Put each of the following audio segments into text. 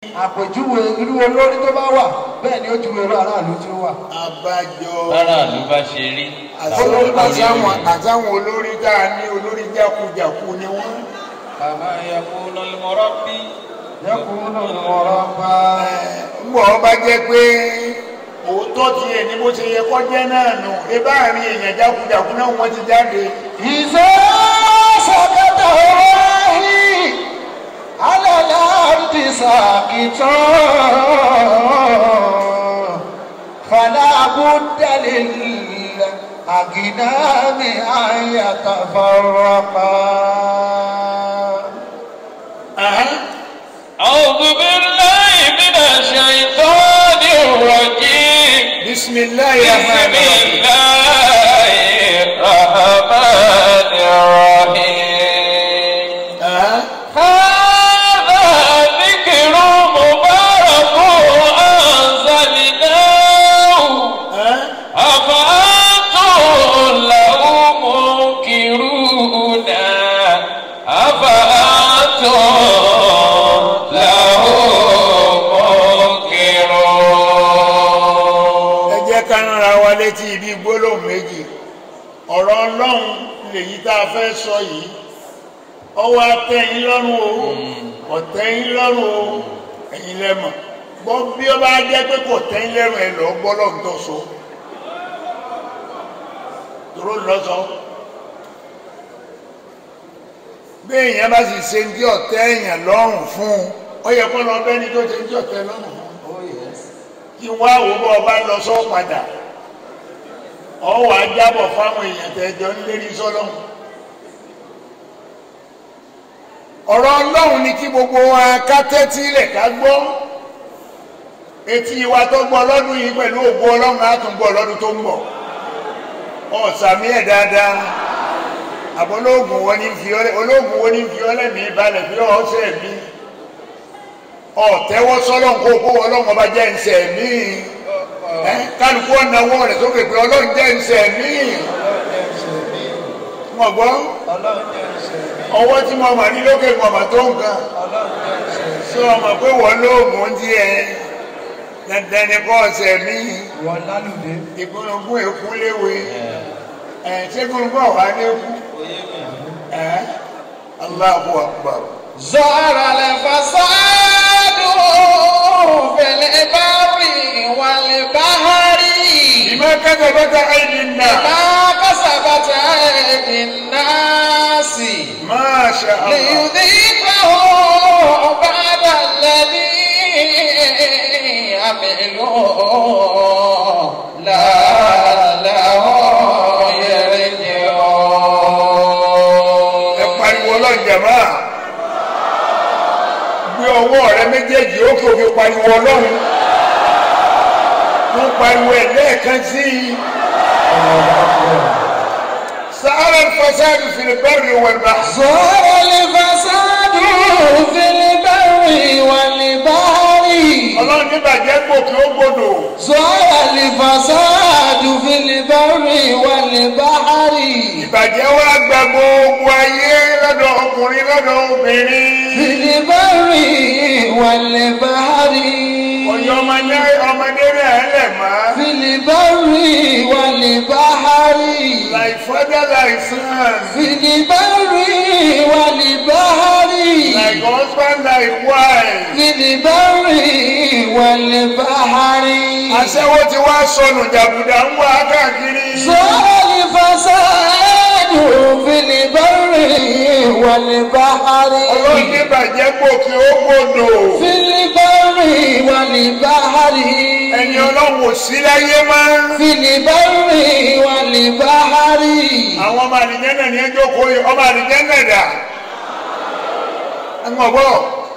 àpèjúwe irú olórí tó bá wà bẹ́ẹ̀ ni ó ju irú aráàlú tí ó wà. abájọ aráàlú bá ṣe rí àtàwọn àtàwọn àtàwọn olórí tá a ní olórí jákujàku ni wọn. kàmá yakun al-murabbi yẹkùn ọ̀rọ̀ pa ngbọ bá jẹ pé òótọ́ tiẹ̀ ní bó ṣe yẹ kọ́ jẹ́ náà nù ebá àárín èèyàn jákujàku náà wọ́n ti jáde. ìṣe sọkẹtà ọ̀rọ̀hì alẹ́lẹ́ àrùtì sàkìtàn fàlàbùdàlẹ̀ àgìnáàmì àyàtàfàràpà. أعوذ بالله من الشيطان الرجيم bisimilayi بسم rahman rahim. الله الرحمن الرحيم هذا ذكر مبارك أنزلناه أفأنتم له منكرون أفأنتم له منكرون ẹ jẹ́ ká rárá wa létí ibi gbólóhùn méjì ọ̀rọ̀ ọlọ́run lèyí tá a fẹ́ sọ yìí ọwọ́ atẹ́yìn lọ́rùn o ọ̀tẹ́yìn lọ́rùn o ẹ̀yin lẹ́mọ̀ gbọ́ bí ó bá jẹ́ pé kò tẹ́yìn lẹ́rùn ẹ̀ lọ gbọ́ lọ́run tó so dúró lọ́sọ bí èèyàn bá sì ṣe ń dí ọ̀tẹ́ èèyàn lọ́rùn fún un ó yẹ kó lọ bẹ́ni tó ṣe ń dí ọ̀tẹ́ lọ́rùn fún un kí wọ́n àwò bọ́ ọba lọ sọ padà ọwọ́ ajábọ̀ fáwọn èèyàn tẹ́jọ́ ń lérí sọ́lọ́hún ọ̀rọ̀ ọlọ́run ni kí gbogbo wa ká tẹ́tí ilẹ̀ ká gbọ́ etí wa tó gbọ́ lọ́dún yìí pẹ̀lú ògbó ọlọ́run á tún gbọ́ lọ́dún tó ń bọ̀ ọ̀sàmí ẹ̀ dáadáa àbọ̀ olóògùn wo ni ń fi ọlẹ́ olóògùn wo ni ń fi ọlẹ́ mi balẹ̀ fi ọ̀sẹ̀ mi ọ̀tẹ́wọ́ sọ́lọ́n kó kó ọlọ́run ọba jẹ́ ǹsẹ̀ mí ẹ kálukú ọ̀nàwọ́ rẹ̀ sókè pé ọlọ́run jẹ́ ǹsẹ̀ mí mọ̀ gbọ́ ọwọ́ tí mo mà ní lókè mo mà tó nǹkan sọ ọmọ pé wọ́n lóògùn díẹ̀ dandan ni kọ́ ọ̀sẹ̀ mí wọ́n lálùdé. ìgbónogún èkú léwe ẹ̀ ṣé gbónogún ọ̀há ní èkú ẹ̀ Allahu Akbar. ظهر الفساد في البر والبحر بما كذبت أيدي الناس ما كسبت أيدي الناس ما شاء الله ليذيقهم بعد الذي عملوا لعلهم يرجعون ẹ pariwo ọlọ́njàmá gbé ọwọ́ rẹ méjèèjì ó kí o fi pariwo ọlọ́run wọ́n pariwo ẹ̀ lẹ́ẹ̀kan sí i sahara fasadu filibari wàlúbà ظهر الفساد في البر والبحر ọlọ́run níbàjẹ́ gòkè ó gbòdò ظهر الفساد في البر والبحر ìbàjẹ́ wa gba gbogbo ayé lọ́dọ̀ ọkùnrin lọ́dọ̀ obìnrin في البر والبحر ọ̀yọ́ ọmọdé ọmọdé rẹ̀ lẹ̀ máa في البر والبحر láì fọ́dá láì sàn في البر والبحر like husband like wife. في البر والبحر aṣẹ́wó ti wá sọnù jàgùdà ń wá káàkiri. ظهر الفساد في البر والبحر ọlọ́run ní bàjẹ́ gòkè ó gbòdò. في البر والبحر ẹni ọlọ́run ò sí láyé máa ń. في البر والبحر àwọn ọmọ àdìjẹ́nà ní ẹjọ́ kó yẹ ọmọ àdìjẹ́nà dà. ẹ̀wọ̀n bọ̀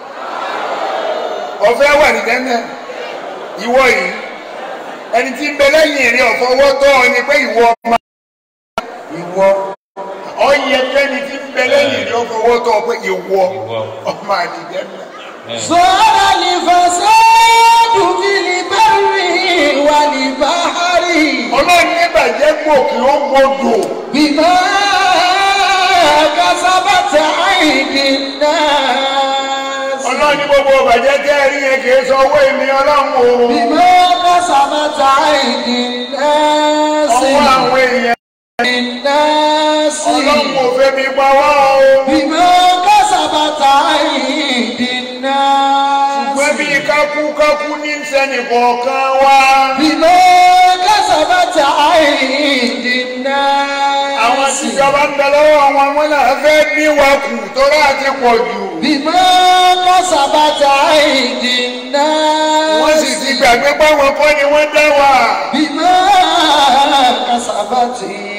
ọ̀fẹ́ wà àdìjẹ́nà ìwọ yìí ẹni tí ń bẹ lẹ́yìn rí ọ̀fọwọ́ tọ́ ọ ni pé ìwọ ọmọ ìwọ ọyẹ kẹ́ni tí ń bẹ lẹ́yìn rí ọ̀fọwọ́ tọ́ ọ pé ìwọ ọmọ àdìjẹ́nà. ظهر الفساد في البر والبحر ọlọ́run ní bàjẹ́ gòkè ó gbòdò. بما كسبت أيدي الناس ọlọ́run ní gbogbo bàjẹ́ tẹ́ ẹ rí yẹn kì í sọ owó èmi ọlọ́run o بما كسبت أيدي الناس ọwọ́ àwọn èèyàn الناس ọlọ́run ò fẹ́ mi pa wá o بما كسبت أيدي الناس ṣùgbọ́n bí kákúkákú ní sẹ́nì kọ̀ọ̀kan wá بما كسبت أيدي الناس àwọn tíjọba ń bẹ lọ́wọ́ àwọn ọmọ náà fẹ́ bí wa kù tó láti pọ̀ jù بما كسبت أيدي الناس wọ́n sì ti gbàgbé páwọn kọ́ ni wọ́n dá wa بما كسبت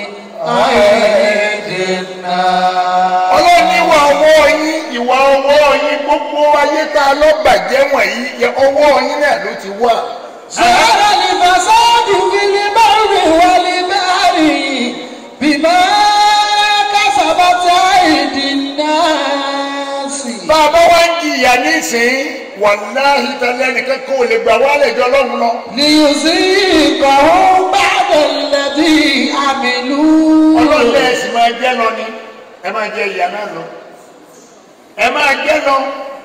أيدي الناس ọlọ́run ní ìwà ọwọ́ yín ìwà ọwọ́ yín gbogbo ayé tá a lọ bàjẹ́ wọ̀nyí yẹ ọwọ́ yín náà ló ti wà. ظهر الفساد في البر والبحر بما كسبت أيدي الناس bá a bá wá ń jìyà nísìnyí wàláhì tẹ́lẹ̀ nìkan kó o lè gbà wálé jọ lọ́run lọ. ليذيقهم بعد الذي عملوا ọlọ́run lẹ́yìn sì máa jẹ́ lọ ni ẹ máa jẹ ìyá náà lọ. ẹ máa jẹ́ lọ.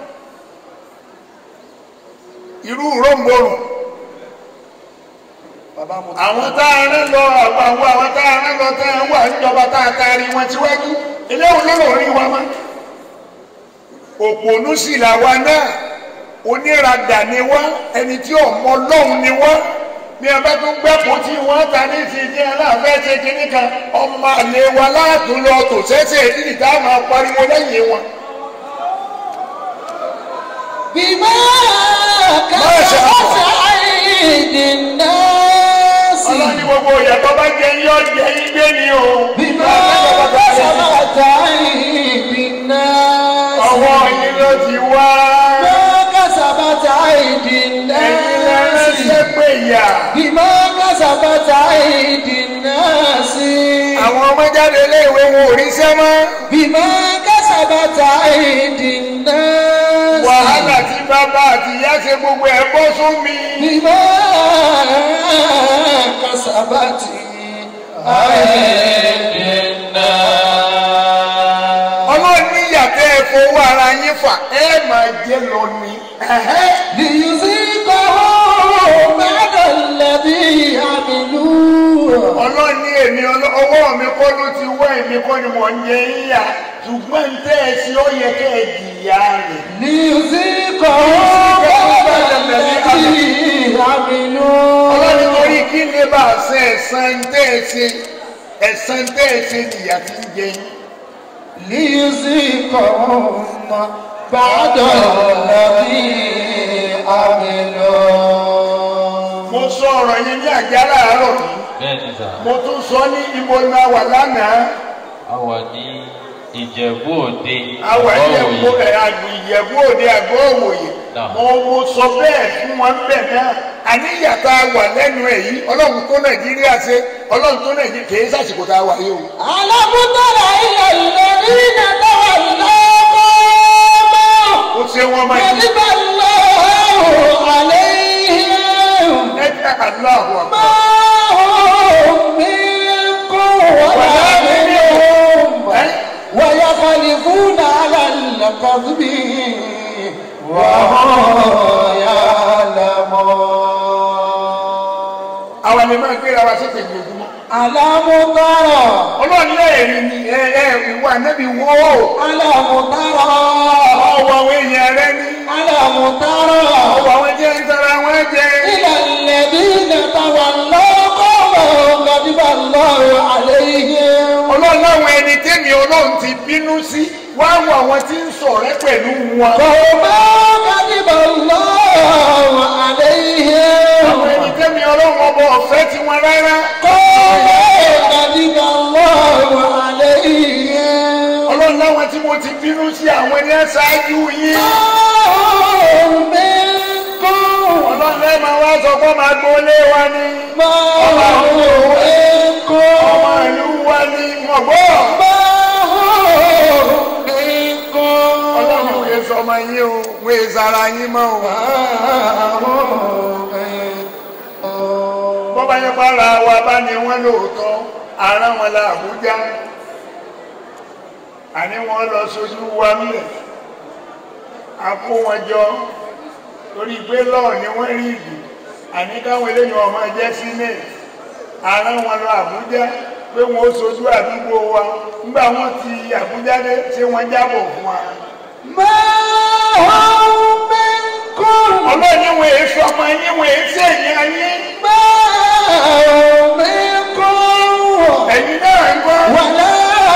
irú ròǹbòrùn àwọn tá a rán lọ àwọn àwọn àwọn tá a rán lọ tá a wà níjọba tá a taari wọn síwájú eléwọn ló lò rí wa mọ́. òpònú sì làwa náà oníradà ni wá ẹni tí ọmọ ọlọ́run ni wá bí a bá tún gbẹ́kọ̀ọ́ tí wọ́n ta ní ti di aláàfẹ́ ṣe kínní kan ọmọ àlè wa láàtún lọ tò sẹ́sẹ̀ ìdílé tá a máa pariwo lẹ́yìn wọn. بما ما شاء كسبت الله. أيدي الناس ọlọ́ni gbogbo ìyàtọ̀ bá jẹ yọ jẹ igbe ni o. بما كسبت أيدي الناس ọwọ́ yín ló ti wá. بما كسبت أيدي ẹ̀yin lẹ́rẹ́ الناس sẹ́pẹ̀ yà. بما كسبت أيدي الناس àwọn ọmọ jáde iléèwé wọn ò ríṣẹ́ mọ́. بما كسبت أيدي الناس wàhálà tí bàbá àti ìyá ṣe gbogbo ẹ̀ bọ́ sún mi. بما كسبت أيدي الناس ọlọ́run ní ìyàtọ̀ ẹ̀ fowó ara yín fà ẹ̀ máa jẹ́ lọ ni. Ẹ̀hẹ́. ليذيقهم بعد الذي عملوا ọlọ́run ní èmi ọlọ́- ọwọ́ mi kọ́ ló ti wọ́ èmi kọ́ ni mò ń jẹ yíyà ṣùgbọ́n ń tẹ́ ẹ sí ó yẹ kẹ́ ẹ jìyà rẹ̀. ليذيقهم بعد الذي عملوا ọlọ́run torí kí ni bá a ṣe ẹ̀san tẹ́ ẹ ṣe ẹ̀san tẹ́ ẹ ṣe nìyà fi ń jẹ yín. ليذيقهم بعد الذي عملوا mo sọ ọ̀rọ̀ yẹn ní àjà láàárọ̀ yìí bẹ́ẹ̀ni sà mo tún sọ ní ibo ni a wà lánàá a wà ní ìjẹ̀bú òde àwa ọ̀wọ̀ ìyẹ̀bú yìí. àgbì ìyẹ̀bú òde àgọ́ òwòye Náà. mo mo sọ bẹ́ẹ̀ fún wọn bẹ́ẹ̀ náà àníyàtọ̀ wà lẹ́nu ẹ̀ yìí ọlọ́run tó nàìjíríà ṣe ọlọ́run tó nàìjíríà kì í sàṣìkò tá a wà yìí o. ألم تر إلى الذين تولوا قوما ó ṣe wọn máa yí غضب الله عليهم ẹ jẹ́ aláàbò àpò. ما هم منكم ولا منهم ويخلفون على الكذب وهم يعلمون àwọn ni máa gbéra wa sókè ní ojúmọ́. ألم تر ọlọ́run lẹ́ẹ̀rin ni ẹ ẹ ìwà nẹ́bí wó ألم تر ọwọ́ àwọn èèyàn rẹ ní ألم تر ọwọ́ àwọn jẹ́ ń tara wọn jẹ. إلى الذين تولوا قوما غضب الله عليهم ọlọ́run láwọn ẹni tẹ́mi ọlọ́run ti bínú sí wá wọ àwọn tí ń ṣọ̀rẹ́ pẹ̀lú wọn. قوما غضب الله عليهم àwọn ẹni tẹ́mi ọlọ́run ọba ọ̀fẹ́ tí wọn rárá. قوما غضب الله عليهم ọlọ́run láwọn tí mo ti bínú sí àwọn ẹni ẹ̀ ṣáájú yín. ما هم منكم ọlọ́run lẹ́ẹ̀ máa wá sọ fún ọmọ agboolé wa ni. ما هم منكم ọmọ ìlú wa ni mọ̀gbọ́. ما هم منكم ọlọ́run kò sọ ọmọ yín o wọ́n èé sara yín mọ́ o. bọ́bá yẹn para wa bá ní wọ́n lóòótọ́ ara wọn la Àbújá àní wọ́n lọ sójú wa mílẹ̀ a kó wọn jọ torí pé lọ́ọ̀ ni wọ́n rí ìdì àní káwọn eléyìí wọn máa jẹ́ senate ara wọn lọ Àbújá pé wọn ó sojú àdúgbò wa nígbà wọn ti Àbújá dé ṣé wọn jábọ̀ fún wa. ما هم منكم ọlọ́ọ̀ni wọn èso ọmọ yín wọn èso èèyàn yín ما هم منكم ẹ̀yin náà ń gbọ́. ولا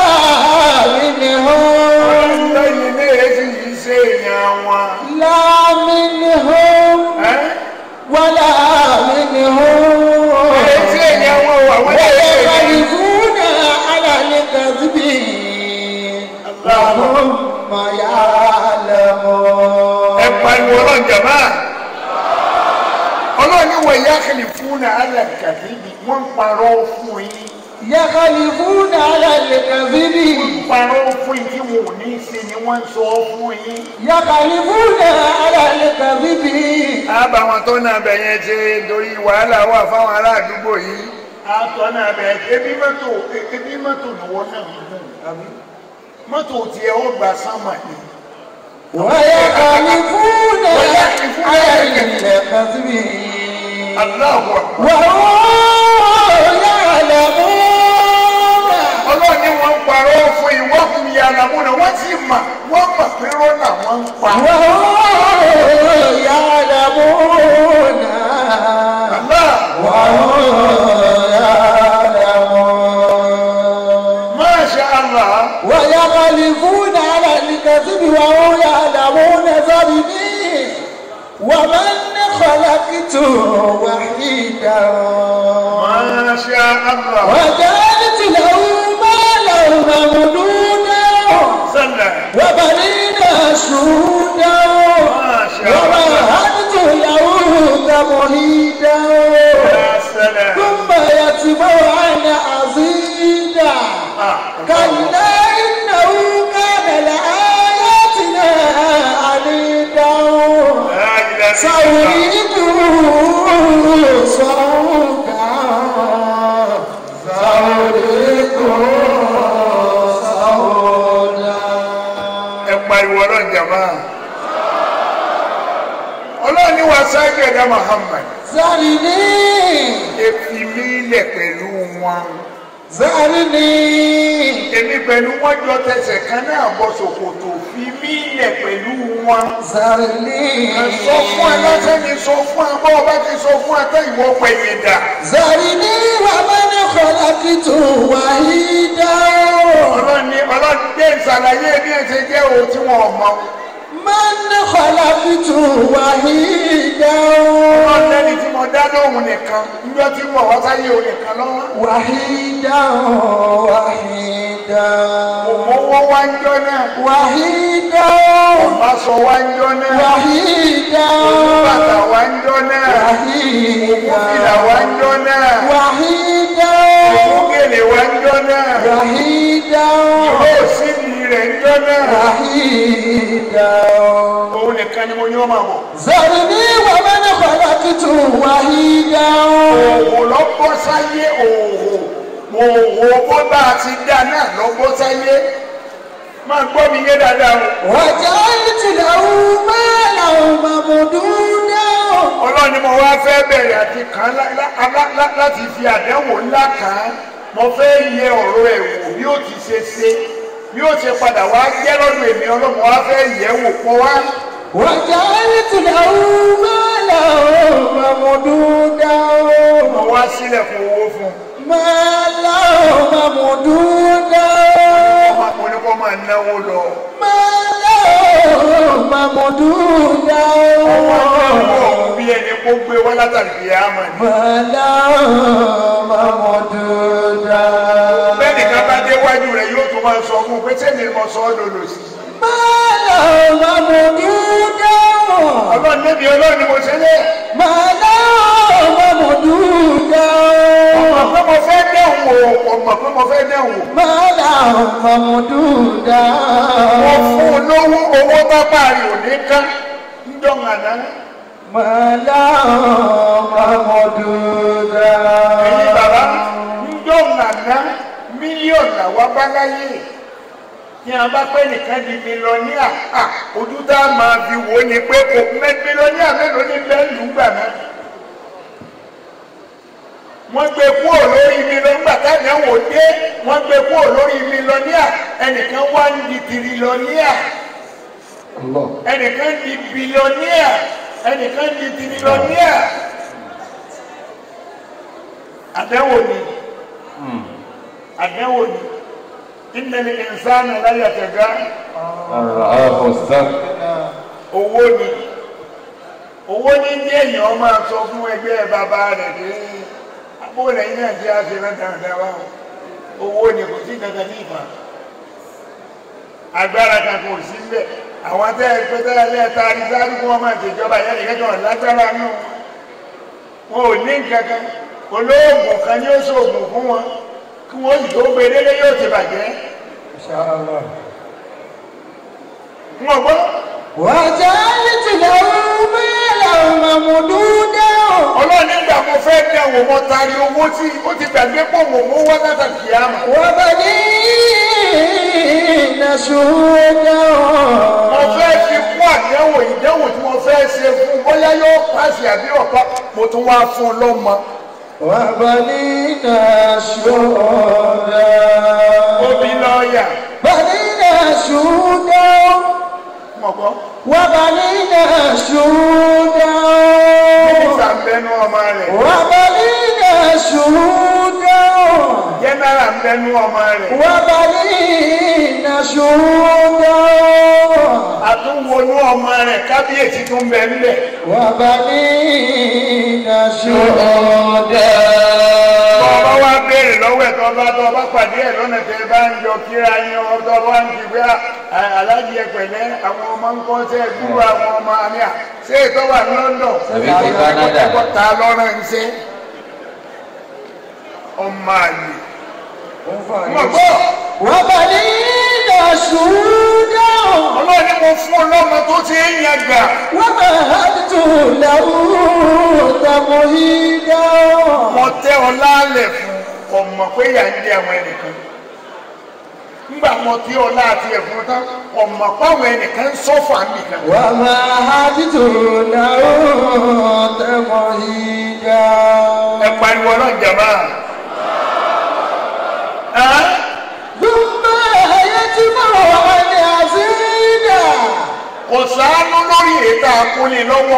منهم lẹ́yìn ní èsì yìí ṣe èèyàn wọn. لا منهم ẹ́ ولا منهم èsì èèyàn wọn wà wọ́n lè ṣe èèyàn. ويخالفون على الكذب وهم يعلمون ẹ pariwo ọlọ́run jàmá ọlọ́run ní wọ̀nyí àkàlì fún náà alàkàtìbì wọ́n ń parọ́ fún yín يخالفون على الكذب parọ́ fún yín tí wọn ò ní í ṣe ni wọ́n ń sọ fún yín. يخالفون على الكذب àbá wọn tó náà bẹ̀ yẹn ṣe torí wàhálà wà fáwọn ará àdúgbò yìí. àtọ̀ náà bẹ̀ ebi mọ́tò ebi mọ́tò lọ́wọ́ náà ń gùn àbí mọ́tò tiẹ̀ ó gbà sánmà ni. ويخالفون على الكذب Allahu Akbar. وهم يعلمون ọlọ́run ní wọ́n ń parọ́ fún ìwọ́ fún ìyá àlàmúnà wọ́n sì mà wọ́n mà pé rọ́nà wọ́n ń pa. وهم يعلمون Allah Masha Allah ويغلبون على الكذب وهم يعلمون ذرني ومن خلقت وحيدا Masha Allah وجعلت له مالا ممدودا Sallah وبنينا شهودا Masha Allah ومهدت له تمهيدا Ya salam ثم يتبع عن عزيزا Ah, كلا إنه كان لآياتنا عنيدا La ilaha illallah. سأريده صوتا سأريده صوتا Ẹ pariwo ọlọ́run jàmá. Ọlọ́run ní wa sáájú ẹ̀dá Muhammad. زارني Efi mi lẹ̀ pẹ̀lú wọn. زارني Èmi pẹ̀lú wọn jọ tẹsẹ̀ kan náà bọ́ ṣòkòtò fi mí lẹ̀ pẹ̀lú wọn. زارني sọ fún ẹ lọ́sẹ̀ ni sọ fún ẹ bọ́ọ̀ bá ti sọ fún ẹ tẹ́ ìwọ pẹ̀yìn dà. زارني ومن خلقت وحيدا ọlọ́run ní ọlọ́run dé ìsàlàyé bí ẹ ṣe jẹ́ òun tí wọn ò mọ. من خلقت وحيدا ọlọ́run lẹ́ni tí mo dá lóhùn nìkan níjọ́ tí mo wá sáyé òun nìkan lọ́wọ́. وحيدا وحيدا òmówó wá ń jọ náà. وحيدا ọ̀bá sọ wá ń jọ náà. وحيدا bàtà wá ń jọ náà. òmùfìlà wá ń jọ náà. وحيدا òmùgèlè wá ń jọ náà. وحيدا ìwé òsínì rẹ̀ ń jọ náà. وحيدا òun nìkan ni mo ní ọmọ àbọ̀. ذرني ومن خلقت وحيدا òwò lọ bọ́ sáyé òwò òwò bó bá a ti dá náà lọ bọ́ sáyé máa gbọ́ mi yé dáadáa o. وجعلت له مالا ممدودا ọlọ́run ni mo wá fẹ́ bẹ̀rẹ̀ àti kàn án lá- lá- lá- lá- láti fi àdánwò ńlá kàn án mo fẹ́ yẹ ọ̀rọ̀ ẹ̀ wò bí ó ti ṣe ṣe bí ó ṣe padà wá jẹ́ lọ́dún èmi ọlọ́run wá fẹ́ yẹ̀ wò pọ̀ wá. وجعلت له مالا ممدودا mo wá sílẹ̀ fún owó fún un. مالا ممدودا ọmọ mo ní kó máa náwó lọ. مالا ممدودا ọmọ náwó ọ̀hún bí ẹni kó gbé wá látàrí ìyá àmọ́ ni. مالا ممدودا bẹ́ẹ̀ nìkan bá déwájú rẹ̀ yóò tún máa sọ fún un pé sẹ́mi mo sọ ọ́ lòlò sí. مالا ممدودا ọlọ́run níbi ọlọ́run ni mo ṣe lé. مالا ممدودا ọmọ pé mo fẹ́ dẹ̀wò ọmọ pé mo fẹ́ dẹ̀wò. مالا ممدودا mo fún un lówó owó tó parí òní ká ń dọ̀nà náà. مالا ممدودا ẹ̀yin bàbá ń dọ̀nà náà mílíọ̀nù làwọn bá láyé. tí a bá pẹ́ nìkan di mílíọ̀nìà à ojú tá a máa fi wò ó ni pé kò mẹ́ mílíọ̀nìà mélòó ní bẹ́ẹ̀ lù gbà náà wọ́n gbé kúrò lórí mílíọ̀nìà táyà wò dé wọ́n gbé kúrò lórí mílíọ̀nìà ẹnìkan wá ń di tìrìlọ́nìà Allah. ẹnìkan di bílíọ̀nìà ẹnìkan di tìrìlọ́nìà àdẹ́wò ni àdẹ́wò ni ìnẹ̀lẹ̀ ìnsánà láyà tẹ̀gá Àràáfò sàn. owó ni owó ní ní èèyàn máa sọ fún ẹgbẹ́ bàbá rẹ̀ pé abóòlẹ̀ yìí náà jẹ́ àṣírán dáadáa wá o. owó ni kò sí kankan ní ìfà agbára kan kò sí ń bẹ̀ àwọn tẹ́ ẹ pé tẹ́lẹ̀ lẹ́ẹ̀ta arísáájú kí wọ́n máa ṣèjọba ìyá nìkan kan lágbára nù wọn ò ní nǹkan kan olóògùn kan ní ó ṣoògùn fún wọn kí wọ́n sì tó gbé délé yóò ti bàjẹ́ Inshallah. wọn gbọ́ وجعلت له مالا ممدودا ọlọ́run nígbà mo fẹ́ dẹ̀wò mo tari owó tí ó ti gbàgbé pọ̀ mọ̀ mọ́ wá látàkì kìámà وبنين شهودا mo fẹ́ fi kún àdéhùn ìdéhùn tí mo fẹ́ ṣe fún bóyá yóò pàṣẹ àbí ọ̀pá mo tún wá fún un lọ́mọ وبنين شهودا omi lọ́ọ̀yà بنين شهودا mọ̀ gbọ́ وبنين شهودا mínísítà ń bẹnu ọmọ rẹ̀ وبنين شهودا jẹ́nẹ́rà ń bẹnu ọmọ rẹ̀ وبنين شهودا àtúnwonú ọmọ rẹ̀ kábíyèsí tún bẹ ńbẹ̀ وبنين شهودا ọba wa béèrè lọ́wọ́ ẹ̀ tó bá tó bá pàdé ẹ̀ lọ́nà tẹ́ bá ń jọ kíra yín ọtọ́ bá ń ti gbé alájí ẹ pẹ̀lẹ́ àwọn ọmọ ń kọ́ tẹ́ gbúrú àwọn ọmọ àmì à ṣé ètò wà ní London Tàbí ti Canada. ta lọ́rọ̀ ń ṣe ọmọ àlè mọ̀ gbọ́ وبنين شهودا ọlọ́run ni mo fún ọlọ́mọ tó ti ń yan gà ومهدت له تمهيدا mo tẹ́ ọ lálẹ̀ fún ọmọ pé yà ń jẹ àwọn ẹnìkan nígbà mo tí ọ láti ẹ̀fún tán ọmọ páwọn ẹnìkan ń sọ́fà nìkan ومهدت له تمهيدا ẹ pariwo ọlọ́run jàmbá ثم يتبع أن يزيدا kò sáánú lórí èyí tá a kó lé lọ́wọ́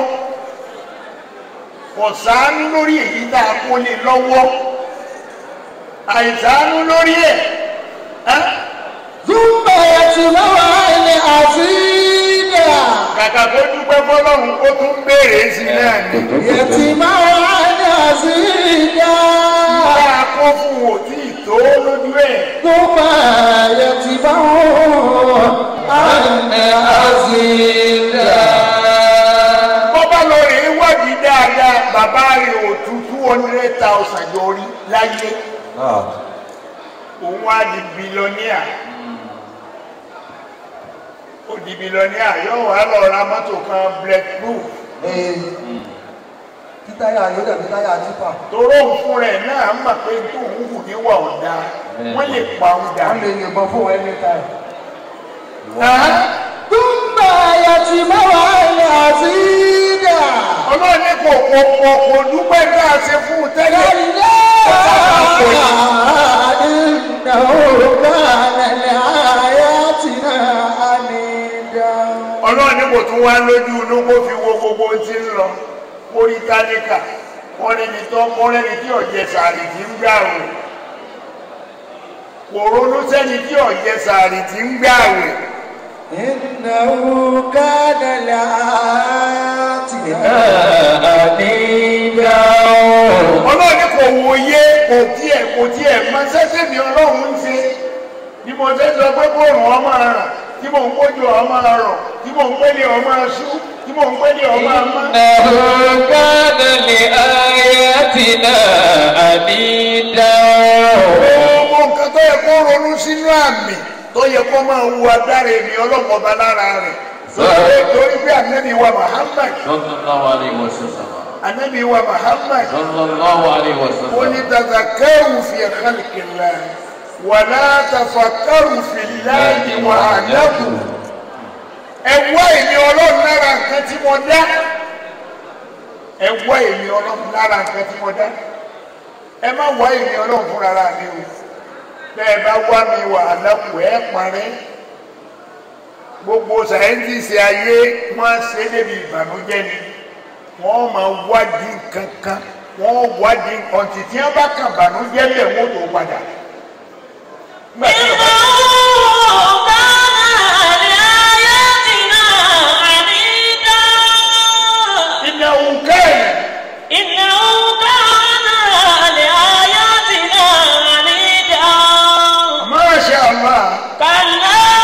kò sáánú lórí èyí tá a kó lé lọ́wọ́ àìsáánú lórí ẹ̀ ẹ́ ثم يتبع أن يزيدا kàkà tó dúpẹ́ fọlọ́run ó tún béèrè sí i náà ni يتبع أن يزيدا bá a kó fún wò tí ì tó lójú ẹ̀ ثم يتبع أن يزيدا bọ́bá lọ rè é wádìí dáadáa bàbá rẹ̀ ò tú two hundred thousand yọrí láyé òun á di bílíọ̀nìà ó di bílíọ̀nìà yóò wá lọ ra mọ́tò kan bulletproof Títáyà yóò dàbí táyà tipa. toró òun fún rẹ̀ náà mọ̀ pé tó ń hù níwà ọ̀dà wọ́n lè pa òun dà. Wọ́n lè yìnbọn fún ẹni táyà. ثم يتبع أن يزيدا ọlọ́run ní kò kò kò kò dúpẹ́ bí a ṣe fún un tẹ́lẹ̀. كلا إنه كان لآياتنا عنيدا ọlọ́run ní kò tún wá lójú inú kó fi wo gbogbo ohun tí ń lọ orí tálíkà kọ́rẹ́ni tó kọ́rẹ́ni tí ọ̀jẹ̀ sàárì tí ń gbà wẹ̀ kò ronú sẹ́ni tí ọ̀jẹ̀ sàárì tí ń gbà wẹ̀ إنه كان لآياتنا عنيدا ọlọ́run ní kò wòye kò tiẹ̀ kò tiẹ̀ mọ sẹ́sẹ́ mi ọlọ́run ń ṣe bí mo ṣe sọ pé kó rùn ọmọ rà tí mò ń kójú ọmọ rọ̀ tí mò ń pélé ọmọ ṣú tí mò ń pélé ọmọ amá. إنه كان لآياتنا عنيدا gbogbo nǹkan tó yẹ kó ronú sínú àmì tó yẹ kó máa wu agbára èmi ọlọ́mọba lára rẹ̀ lórí torí pé ànábì wa Muhammad صلى الله عليه وسلم ànábì wa Muhammad صلى الله عليه ó ní وسلم tazakkaru fi khalqillah wàlá tafakkaru fillahi wa alaku ẹ wá èmi ọlọ́run lára nǹkan tí mo dá ẹ wá èmi ọlọ́run lára nǹkan tí mo dá ẹ má wá èmi ọlọ́run fúnra ra mi o bẹ́ẹ̀ bá wá mi wà alákù ẹ̀ parẹ́ gbogbo sàyẹ́ntìsì ayé wọ́n ṣe débi ìbànújẹ́ ni wọ́n máa wádìí nǹkan kan wọ́n wádìí ọ̀tí tí wọ́n bá kàn bànújẹ́ lẹ̀ wọ́n tó padà. Nígbà tí wọ́n bá- ìnáwó kẹ́ẹ̀ Masha Allah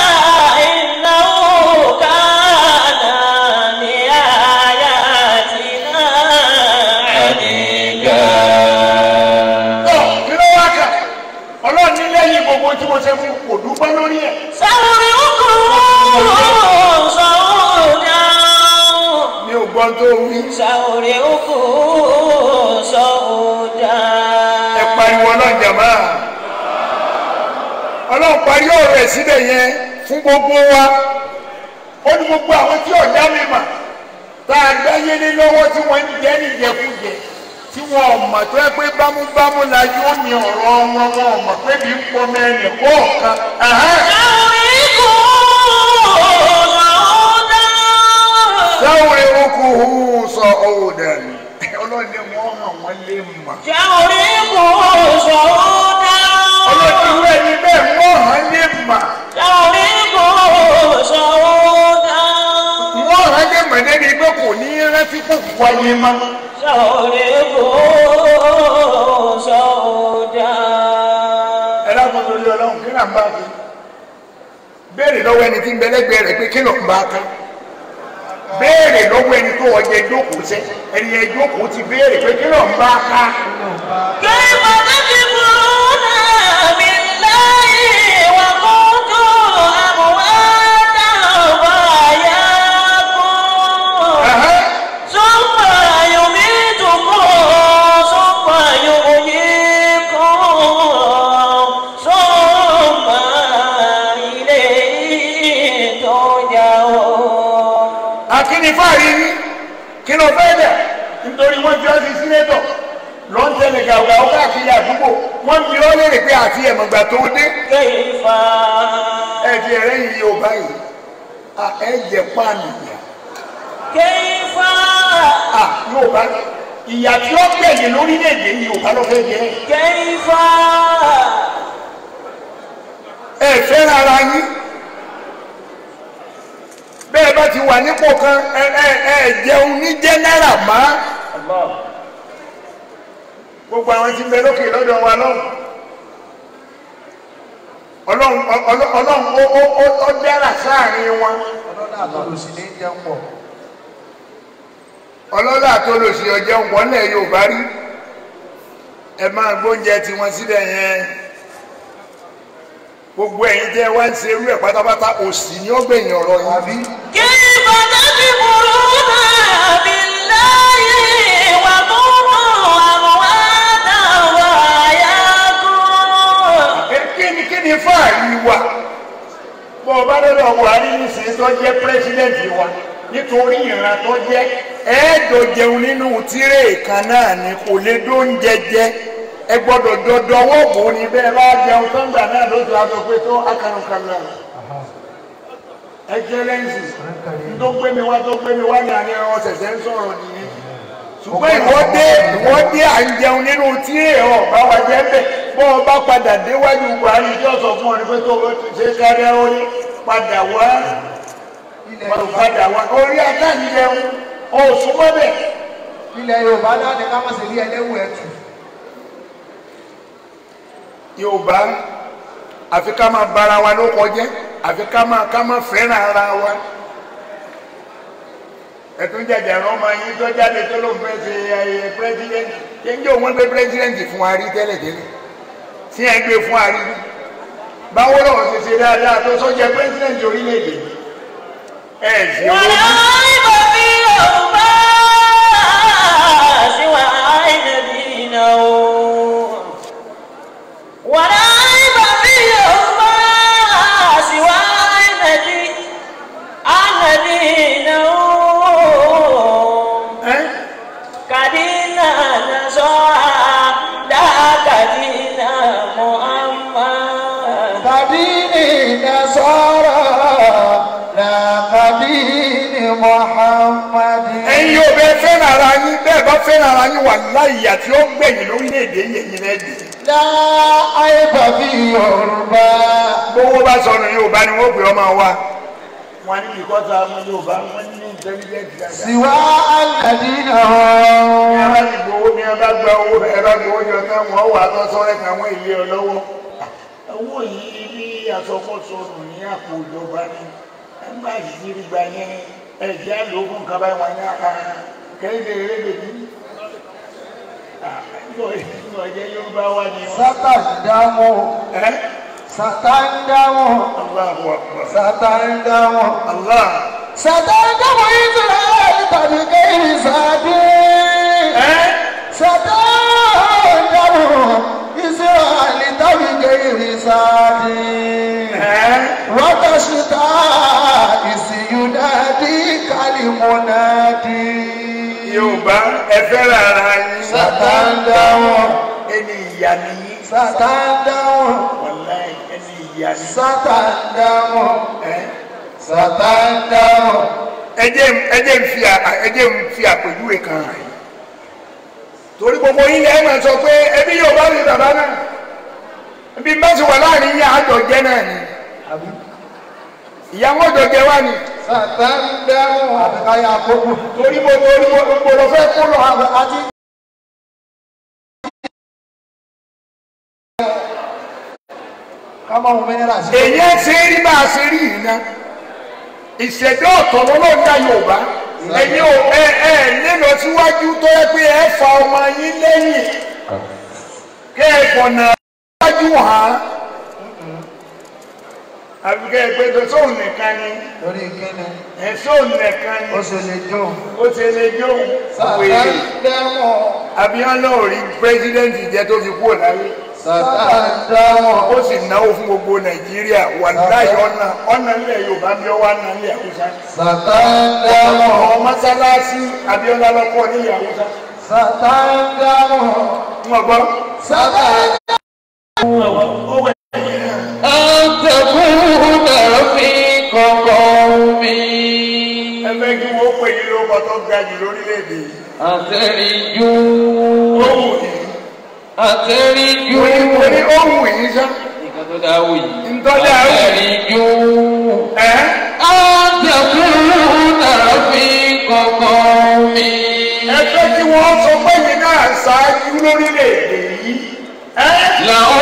tọ́ kí ló wá kà ọlọ́run ní lẹ́yìn gbogbo tí mo ṣe fún kò dúpẹ́ lórí ẹ̀. mi ò gbọ́n tó wí. Sàórè oko sọ̀ọ́dà. ẹ pariwo ọlọ́run jàmá ọlọ́run parí ọ̀rọ̀ ẹ̀ síbẹ̀ yẹn fún gbogbo wa ó ní gbogbo àwọn tí ọ̀dá mi mà tá a gbáyé ní lọ́wọ́ tí wọ́n ń jẹ́ níjẹkújẹ tí wọn ò mọ̀ tó ẹ pé bámúbámú la yóò ní ọ̀rọ̀ wọn wọn ò mọ̀ pé bí ń pọ mẹ́rin kọ̀ọ̀kan. sáwọn eruku hù sọ ọ̀dà ni ọlọ́run ní wọ́n hàn wọ́n lé mà ọlọ́run ní wẹ́ẹ̀ ní bẹ́ẹ̀ wọ́n hàn lé mà. wọ́n rán jẹ́ mọ̀lẹ́bí pé kò ní rántí kò wáyé mọ́. ẹ lákòó lórí ọlọ́run kí náà ń bá a fi. béèrè lọ́wọ́ ẹni tí ń bẹ lẹ́gbẹ̀ẹ́ rẹ̀ pé kí ló ń bá a ká. béèrè lọ́wọ́ ẹni tó ọjà ìjókòó sẹ́ ẹni yẹn ìjókòó ti béèrè pé kí ló ń bá a ká. Ẹ̀hẹ́. ثم يميتكم ثم يحييكم ثم إليه ترجعون akíní fáàrí ní kí ló fẹ́ dẹ̀ nítorí wọ́n fi ọ́ sí sínétọ̀ lọ́n tẹ̀lé gàgà ó káàkiri àdúgbò wọ́n fi ọ́ lérè pé àti ẹ̀mọ̀gbà tó dé كيف ẹ̀dì ẹ̀rẹ́ yìí yóò báyìí à ẹ̀ jẹ́ páànù ìyá كيف à yóò bá ìyá tí ó gbẹ̀yìn lórílẹ̀‐èdè yìí yóò bá lọ fẹ́ jẹ́ كيف ẹ fẹ́ ara yín bẹ́ẹ̀ bá ti wà nípò kan ẹ ẹ ẹ jẹun ní jẹ́nẹ́rà má gbogbo àwọn tí ń bẹ lókè lọ́dọ̀ wa lọ́hùn ọlọ́run ọlọ́run ọlọ́run ó ó ó ó dára sáàrin wọn ọlọ́dà àtọ́lùsí ní jẹun pọ̀ ọlọ́lá tó lò sí ọjọ́ wọlé yorùbá rí ẹ máa gbóúnjẹ tiwọn síbẹ̀ yẹn gbogbo ẹ̀yin tẹ́ wá ń ṣe irú ẹ̀ pátápátá òsì ni ó gbẹ̀yìn ọ̀rọ̀ yìí bí. كيف تكفرون بالله وكنتم أمواتا وأحياكم Ẹ kí ni kí ni fáàrí wa bọ́ ọ bá lọ́dọ̀ buhari nísìnyí tó jẹ́ pírẹ́sidẹ́ǹtì wa nítorí ìran tó jẹ́ ẹ̀ẹ́dọ̀ jẹun nínú tíré kan náà ni kò lè dóúnjẹ jẹ ẹ gbọ́dọ̀ dọdọ ọwọ́ bò ó ní bẹ́ẹ̀ bá jẹun sọ́ngbà náà lójú aṣọ pé tó akànùkànlà ẹjẹlẹ́ǹsì tó gbé mi wá tó gbé mi wá ní àní ọ ṣẹ̀ṣẹ̀ ń sọ̀rọ̀ nìyẹn ṣùgbọ́n ìwọ́dé ìwọ́dé à ń jẹun nínú tíré ọ̀ bá wa jẹ́ bẹ́ẹ̀ bọ́ ọ bá padà déwájú buhari tí ó sọ fún ọ ní pé tó o ti ṣe kárí ó ní padà wá ilẹ̀ padà wá orí akáǹjẹun ó súnmọ́ bẹ́ẹ̀. ilẹ̀ yorùbá náà ni ká má ṣe rí ẹlẹ́wù ẹ̀tù yorùbá àfi ká máa bára wa ló kọjẹ́ àfi ká máa ká máa fẹ́ràn ara wa ẹtún jẹjẹ ẹran ọmọ yín tó jáde tó ló ń fẹ́ ṣe ayẹyẹ pírẹsidẹ́ntì ṣé ń jẹ́ òun gbé pírẹsidẹ́ntì fún wa rí tẹ́lẹ̀tẹ́lẹ̀ tí ẹ gbé fún wa rí rí báwo lọ́wọ́ ṣe ṣe dáadáa tó sọ́jà pírẹsidẹ́ntì orílẹ̀-èdè ẹ̀ ṣe owó ولا ريب في الأرباس وعين دينه ولا ريب محمد ẹ̀yin yóò bẹ fẹ́ràn ara yín bẹ́ẹ̀ bá fẹ́ràn ara yín wà láyìí àti ó gbẹ̀yìn lórílẹ̀‐èdè yẹ̀yìn rẹ̀ dé. لا عيب في يربى gbogbo bá sọnù yorùbá ni wọ́n pè ọmọ wa. wọ́n ní ìkọ́ta ọmọ yorùbá wọ́n ní intelligent dada. سوى الذين ní هم a bá ti gbowó ní a bá gba owó ẹ bá gbowó jọ tán wọ́n wà tó sọ́rẹ́ kan wọ́n ilé ọ lọ́wọ́. owó yìí ní àsọkọ́sọnù ní àpò ìjọba ni ẹgbẹ́ àṣìṣe gba yẹn ẹ̀jẹ̀ àlòkùn kaba wọn ní àká kẹ́hìndé erédè ní. ìjọ yorùbá wa ni wọ́n. ستندم ẹ́ ستندم Allahu Akbar. ستندم Allah. ستندم إسرائيل بغير سبيل ẹ́ ستندم إسرائيل بغير سبيل ẹ́ وتشتى إذ يناديك المنادي yorùbá ẹ fẹ́ràn ara yín. ستندم ẹni ìyá nìyí. ستندم wàláì ẹni ìyá ni. ستندم ẹ́ ستندم ẹ jẹ́ ẹ jẹ́ ń fi à- ẹ jẹ́ ń fi àpèjúwe kan hàn yín. torí gbogbo yín lẹ́yìn máa sọ pé ẹbí yorùbá ni bàbá náà ẹbí bá ti wà láàrin yín àjọ jẹ́ náà ni ìyá wọn jọ jẹ wá ni ستندم àbíkáyà àkókò torí mo torí mo mo lọ fẹ́ kó lọ. àti kámọ́ ohun mẹ́nẹ́rà sí èyí ẹ ṣe rí bá a ṣe rí yìí ná ìṣẹ̀dá ọ̀tọ̀ lọ́lọ́dà yorùbá ẹ̀yin ò ẹ ẹ nílò síwájú tó yẹ pé ẹ fa ọmọ yín lẹ́yìn kẹ́ ẹ fọ̀nà síwájú hàn án àbí kẹ́ ẹ pé tó sóun nìkan ni lórí kíni ẹ sóun nìkan ni ó ṣe lè jó ó ṣe lè jó wèrè sàtàndàmọ̀ abiyanu ò rí pírẹsidẹ́ǹtì jẹ́ tó fi kúrò láyé sàtàndàmọ̀ ó sì náwó fún gbogbo nàìjíríà wà láyé ọ̀nà ọ̀nà ilẹ̀ yorùbá bí ọwọ́ àná ilẹ̀ haúsá. sàtàndàmọ̀ ọmọ mọ́sálásí abiola lọ́kọ́ nílẹ̀ haúsá. sàtàndàmọ̀ wọ́n gbọ́. sàtàndàmọ̀. أن تكون في قومي ẹ fẹ́ kí wọ́n pè yín lóko tó ga jù lórílẹ̀‐èdè yìí. أترجو ó wù yín. أترجو mo ní mo ní ó wù yín sá. nǹkan tó dáa wù yìí. Ntọ́jà wù yín. أترجو ẹ́ أن تكون في قومي ẹ fẹ́ kí wọ́n sọ pé yín náà ṣáájú lórílẹ̀‐èdè yìí. ẹ́ لأ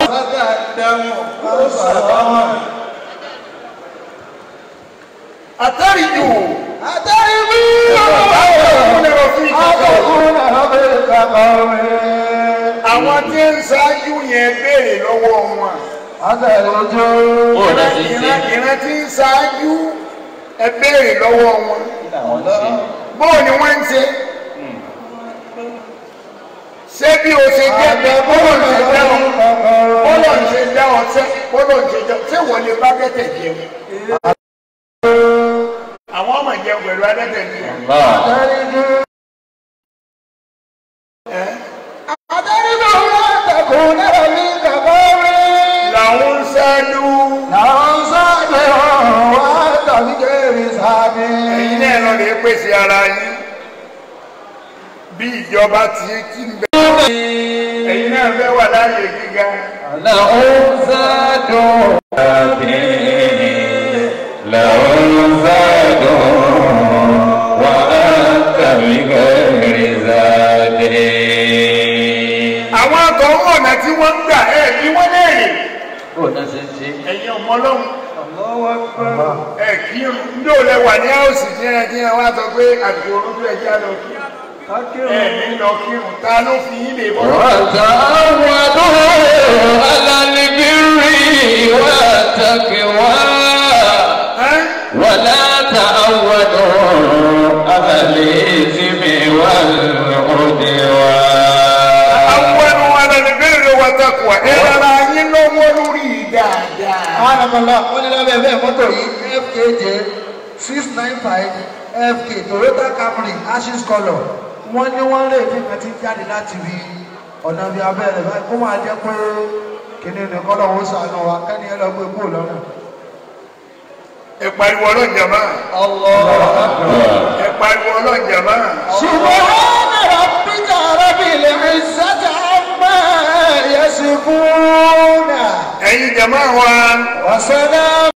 àtàríjù. Àtàríwí báwo ni wọ́n fi kọ́kọ́. àkọ́kùn ọ̀bẹ̀ kàkọ́wé. àwọn tí ń ṣáájú yẹn béèrè lọ́wọ́ wọn. Àtàríjó. Ó lọ sí sí. ìran ìran tí ń ṣáájú ẹ béèrè lọ́wọ́ wọn. làwọn ṣe. bóò ni wọ́n ń ṣe. ṣé bí o ṣe jẹ́ bọ́lọ̀ ń ṣe jẹ́ ọ bọ́lọ̀ ń ṣe jẹ́ ọ ṣé bọ́lọ̀ ń ṣe jẹ́ ọ ṣé wọ́n lè bá dẹ́tẹ̀ jẹun. àwọn ọmọ jẹun pẹ̀lú adẹ́tẹ̀ ni. Àtàríjó. ẹ́ Àtàríjó àtàkùn ọ̀bẹ̀ kàkọ́wé. làwọn ń ṣáájú. Làwọn sábẹ̀ ọ̀hún wá tàbí kéré sábẹ̀. ẹ̀yin náà lọ lè pèsè ara yín bí ìjọba ti ti ń bẹ. ẹ̀yin náà fẹ́ wà láàyè gíga. لأنزاد لأنزاد وأنت بغير زاد àwọn akọ̀wé ọ̀nà tí wọ́n ń gbà ẹ̀ bí wọ́n léèrè. Bó náà ṣe ń ṣe. ẹ̀yin ọmọ ọlọ́run ẹ̀ kí ndé ò lẹ wà ní àwòsì tí ẹ ti wá sọ pé àsìkò orúkú ẹ jẹ́ lọ kí ẹ ní lọ kírun ta ló fi yín lè bọ́. وتعودوا على البر والتقوى ẹ́ ولا تعودوا على الإثم والعدوان àwọn alẹ́nibẹ̀rẹ̀ wa takwa ẹ rárá yín lọ́wọ́ lórí dáadáa. Àràmọ̀lá wọ́n ní lábẹ́ bẹ́ẹ̀ mọ́tò yìí FKJ six nine five FK Toyota Camry ashes colour wọ́n ní wọ́n lè fi kan ti jáde láti rí ọ̀nà bíi abẹ́rẹ́ báyìí kó máa jẹ́ pé kìnìún ní kọ́lọ̀ ó sànù wa kẹ́ni ẹ lọ gbé kúrò lọ́nà. ẹ pariwo ọlọ́run jàmá ẹ pariwo ọlọ́run jàmá سبحان ربك رب العزة عما يصفون ẹ̀yin jàmá wa وسلام